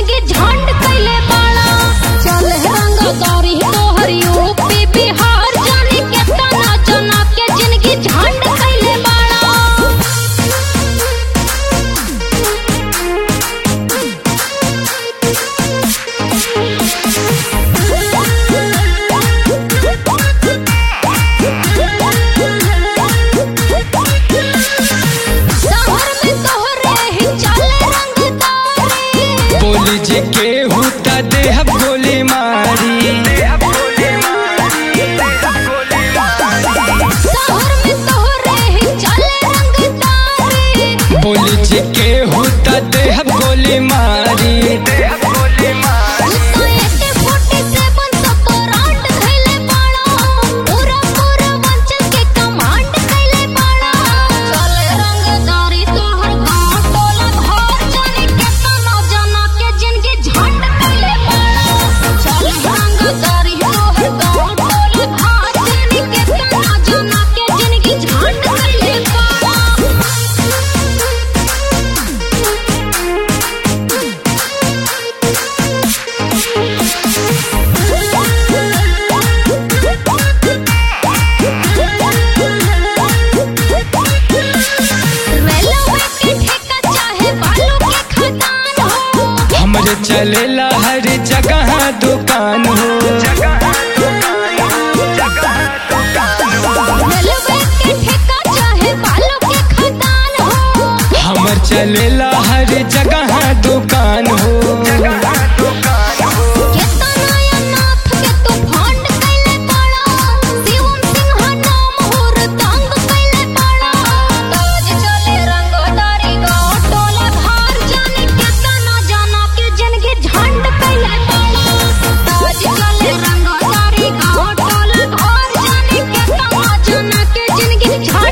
जिनगी झंड कैले बाड़ा चल रंगदारी तोहर यूपी बिहार जाने के तना जना के जिनगी झंड कैले बाड़ा शहर में तोहरे ही चले रंगदारी बोली जे के हुता देहब गोली मारी शहर में तोहरे ही चले रंगदारी बोली जे के हुता देहब गोली मारी तो एके फोर्टी सेवन सब ब्रांड धइले बाड़ा पूरा पूरा वंचल के कमांड कैले बाड़ा चले रंगदारी तोहर गांव टोला घर जाने के तना जना के जिनगी झंड कैले बाड़ा चले रंगदारी तोहर गांव टोला घर जाने के तना जना के जिनगी झंड कैले बाड़ा रेलवे के ठेका चाहे बालू के खदान हो हमरे चलेला हर जगह दुकान हो रेलवे के ठेका चाहे बालू के खदान हो हमर चलेला हर जगह दुकान हो केतना अनाथ के तू फंड कैले बाड़ा शिवम सिंह नाम होर तंग कैले बाड़ा ताज चले रंगदारी गाँव टोला घर जाने केतना जाना के जिनगी झंड कैले बाड़ा ताज चले रंगदारी गाँव टोला घर जाने केतना जाना के जिनगी झंड